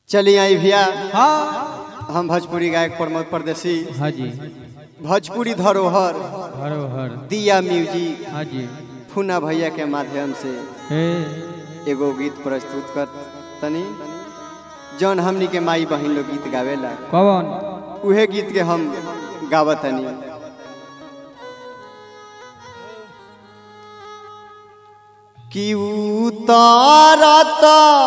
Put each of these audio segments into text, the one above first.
चलिए आई भैया हाँ हम भोजपुरी गायक प्रमोद परदेसी हाँ जी भोजपुरी धरोहर हरोहर दिया म्यूजिक हाँ जी फूना भैया के माध्यम से हे एगो गीत प्रस्तुत कर तनी जौन हमनी के माई बहन लोग गीत गावेला कौन उहे गीत के हम गावतनी कि उतारत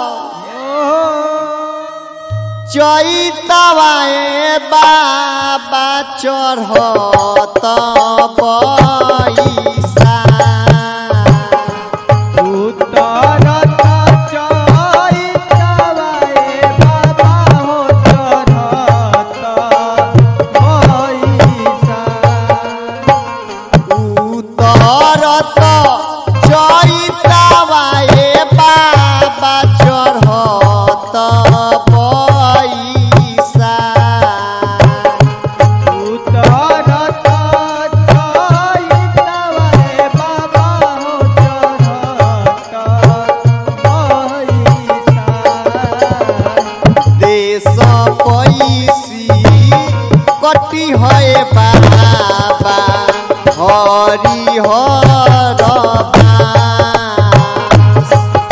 चैतवाए बाबा चढ़त पैसा उतरत चैतवाए बाबा हो चढ़त पैसा उतरत चैतवाए बाबा चढ़त पैसा उतरत चैतवाए बाबा हो चढ़त पैसा देश पैसी कटी है बाबा हरि हर बास।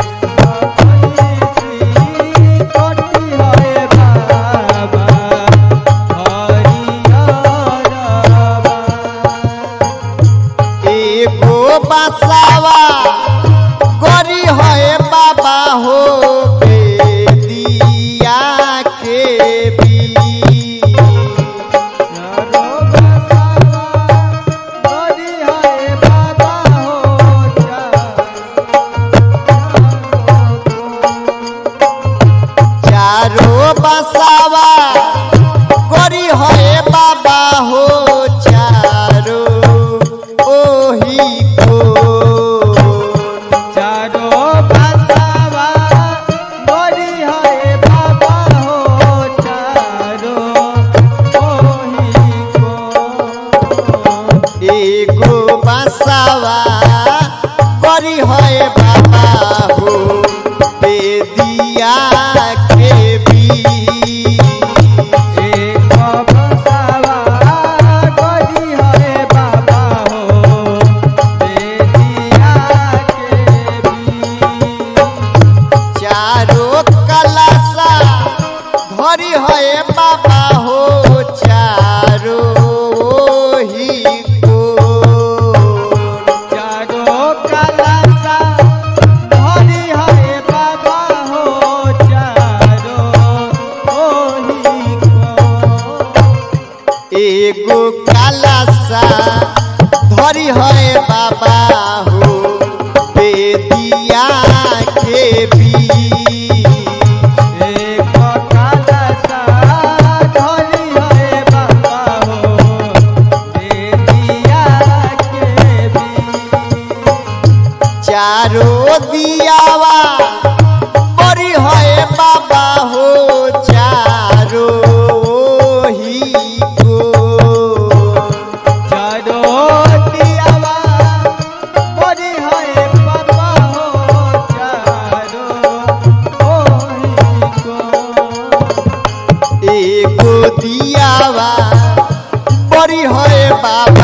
एगो बसावा गरी है बाबा हो बेदिया के भी चारो बसावा गरी है बाबा हो चारो ओही को एगो बसावा गरी है बाबा हो बेदिया के भी चारो कलसा धरी है बाबा हो चारो ओही को एगो कलसा धरी है बाबा हो बेदिया के भी चारो दियावा बड़ी है बाबा हो चारो ओही को एगो दियावा बड़ी है बाबा